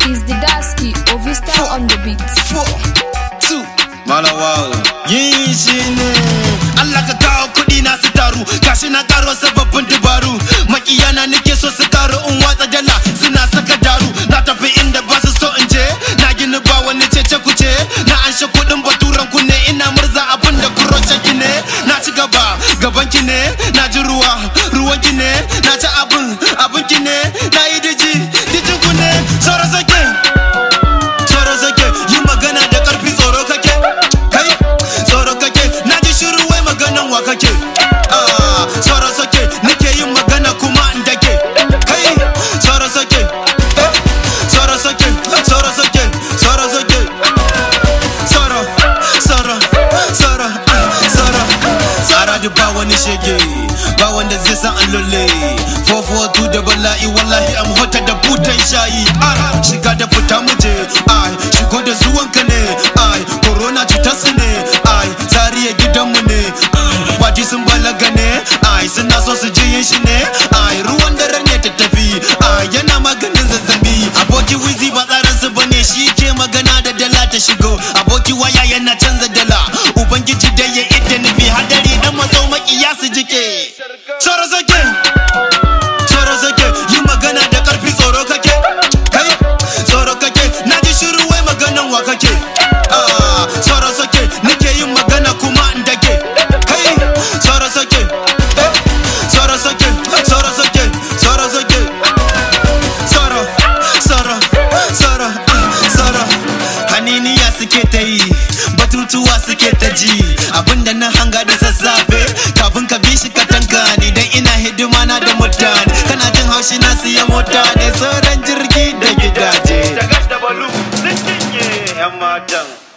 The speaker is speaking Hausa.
is the Dasky Ovista on the beat. four, two, malawawo. Yin shi ne, Allah ka kawo kuɗi na su taru, gashi na karo sababbin dabaru. Makiyana nake so su karu in watsa dala, suna saka daru. Na tafi inda ba su so in je, na gini ba wani cece kuce. Na anshe kuɗin baturan ku ne, ina murza abin da kuroce ki ne. Na ci gaba, gaban ki ne, na ji ruwa, ruwan ki ne. Na ci abin, abin ki ne, na yi diji, dijin ku ne. Soro sake. tsoro sake yi magana da karfi tsoro kake kai tsoro kake na ji shiru wai maganan wa kake Ah, tsoro sake nake yin magana kuma in dake kai tsoro sake eh, tsoro sake tsoro sake tsoro sake tsoro tsoro tsoro ah, tsoro tsara da ba wani shege ba wanda zai san an lulle 442 da bala'i wallahi am hota da butan shayi ai shiga da fita muje ai shigo da zuwanka ne ai corona cutar su ne ai zariya gidanmu ne kwaji sun balaga ne ai suna so su je yin shi ne ai ruwan dare ne ta tafi ai yana maganin zazzabi aboki wizi ba tsarin su bane shi ke magana da dala ta shigo aboki waya yana canza dala ubangiji da ya ita nufi hadari dan maso makiya su jike Tsoro sake tsoro sake yi magana da karfi tsoro kake kai tsoro kake na ji shiru wai maganan wa kake Ah, tsoro sake nake yin magana kuma in dake kai tsoro sake eh, tsoro sake tsoro sake tsoro sake tsoro tsoro tsoro ah, tsoro haniniya suke ta yi batutuwa suke ta ji abinda na hanga da sassafe kafin ka bi shi ka tanka ni dan ina hidima na da mutane kana jin haushi na siya mota ne sauran jirgi da gidaje da gas da balu sun cinye 'yan matan